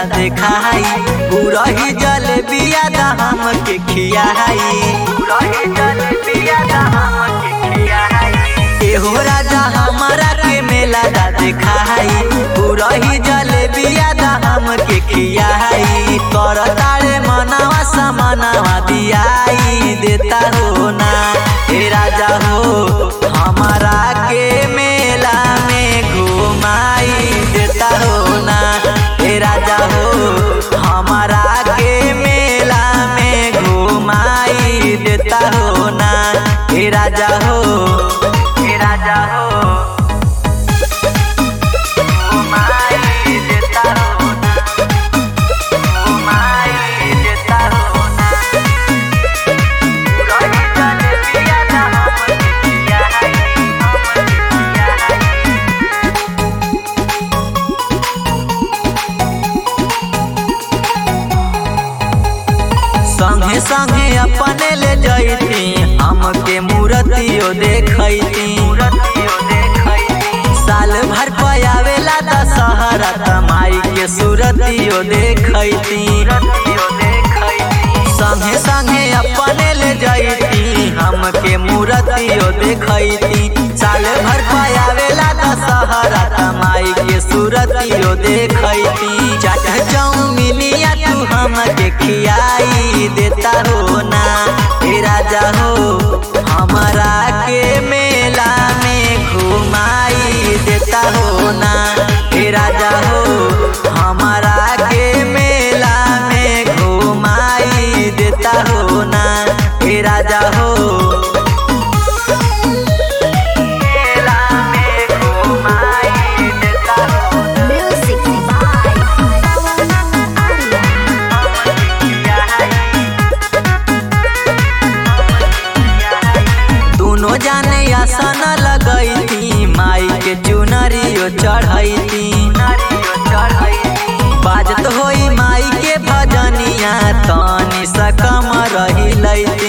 देखाई गुरही जलेबिया दा हमके खियाई गुरही जलेबिया दा हमके खियाई एहो राजा हमारा के मेला दा देखाई गुरही जलेबिया दा हमके खियाई कर तारे मनावा समानावा दियाई देता हो ना हे राजा हो हमारा के मेला में घुमाई देता हो ना हे राजा हो हमारा के मेला में घुमाई देता हो ना हे राजा हो हे राजा हो घुमाई देता हो ना घुमाई देता हो ना रही जलेबिया दा हमके खियाई हमके खियाई संगे संगे अपने ले जैती हमके मूर्तियो देखैती साल भर पयावेला दशहरा तमाई के सूरतियो देखैती संगे संगे अपने ले जैती हमके मूर्तियो देखैती साल भर पयावेला दशहरा तमाई के सूरतियो देखैती चाट चौमिनिया तू हमके खियाई देता हो ना हे राजा हो हमारा के मेला में घुमाई देता हो ना हे राजा हो हमारा के मेला में घुमाई देता हो ना हे राजा हो मेला में घुमाई देता हो ना Music by Arya. दोनों जाने आसन लगैती माई के चुनरियो चढ़ैती बाजत होई माई के भजनिया तनी सकम रही लैती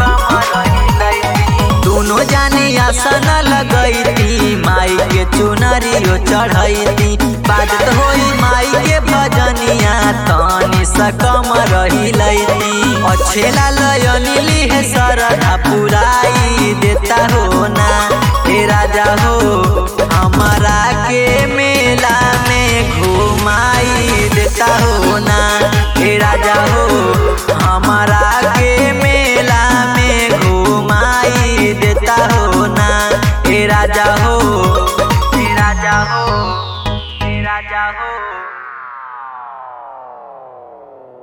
दोनों जाने आसन लगैती माई के चुनरियो चढ़ैती बाजत होई माई के भजनिया तनी सकम रही लैती अच्छेला लयनिली है सरधा पुराई देता हो ना हे राजा हो हमारा के मेला में घुमाई देता हो ना हे राजा हो हमारा के मेला में घुमाई देता हो ना हे राजा हो